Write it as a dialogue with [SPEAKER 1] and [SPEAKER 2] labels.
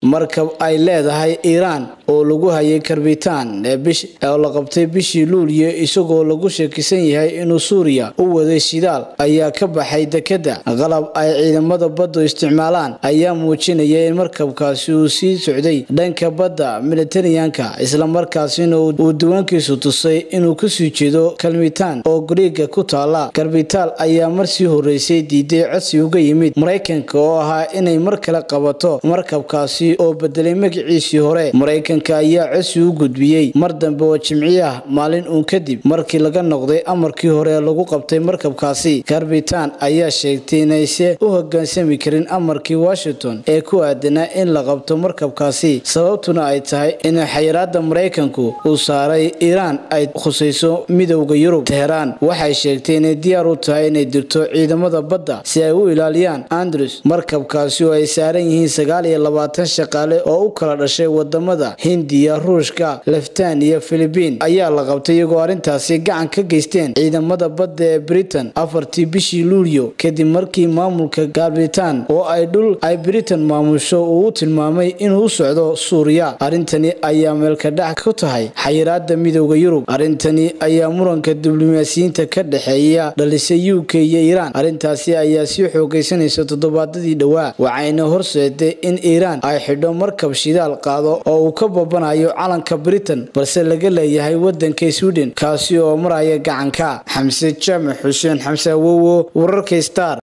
[SPEAKER 1] markab ay leedahay iiraan oo lagu hayay karbitaan oo la qabtay bishii luuliyo isagoo lagu shakisan yahay inuu suuriya u waday shidaal ayaa ka baxay dekeda qalab ay ciidamada baddu isticmaalaan ayaa muujinaya in markabkaasi uu sii socday dhanka badda militariyanka islamarkaasina uu diiwaankiisu tusay inuu kasii jeedo kalmitaan oo gariiga ku taala karbitaal ayaa marsii horeysay diiday codsi uga yimid maraykanka oo ahaa inay mar kale qabato markabkaasi oo bedelay magaciisii hore maraykanka ayaa codsi u gudbiyey mar dambe oo jimciyaha maalin uun kadib markii laga noqday amarkii hore ee lagu qabtay markabkaasi karbitaan ayaa sheegtay inayse u hogaansami karin amarkii washington ee ku aadanaa in la qabto markabkaasi sababtuna ay tahay in xayiraada maraykanku uu saaray iiraan ay khusayso midowda yurub teheraan waxay sheegtay inay diyaar u tahay inay dirto ciidamada badda si ay u ilaaliyaan andrews markabkaasi oo ay saaran yihiin sagaal iyo labaatan shaqaale oo u kala dhashay wadamada hindiya ruushka leftan iyo filibiin ayaa la qabtay iyagoo arrintaasi gacan ka geysteen ciidamada badda ee britain afartii bishii luulyo kadib markii maamulka galbitaan oo ay dhul ay britain maamusho uu u tilmaamay inuu u socdo suuriya arrintani ayaa meelkadhac ku tahay xayiraada midowda yurub arrintani ayaa muranka diblomaasiyiinta ka dhexeeya dhalisay u k iyo iiraan arrintaasi ayaa sii xoogaysanaysa toddobaadadii dhowaa waxayna horseeday in iiraan ay xidho markab shidaal qaado oo uu ka babanayo calanka britain balse laga leeyahay wadanka sweden kaasi oo maraya gacanka xamse jaamac xuseen xamse awowo wararka star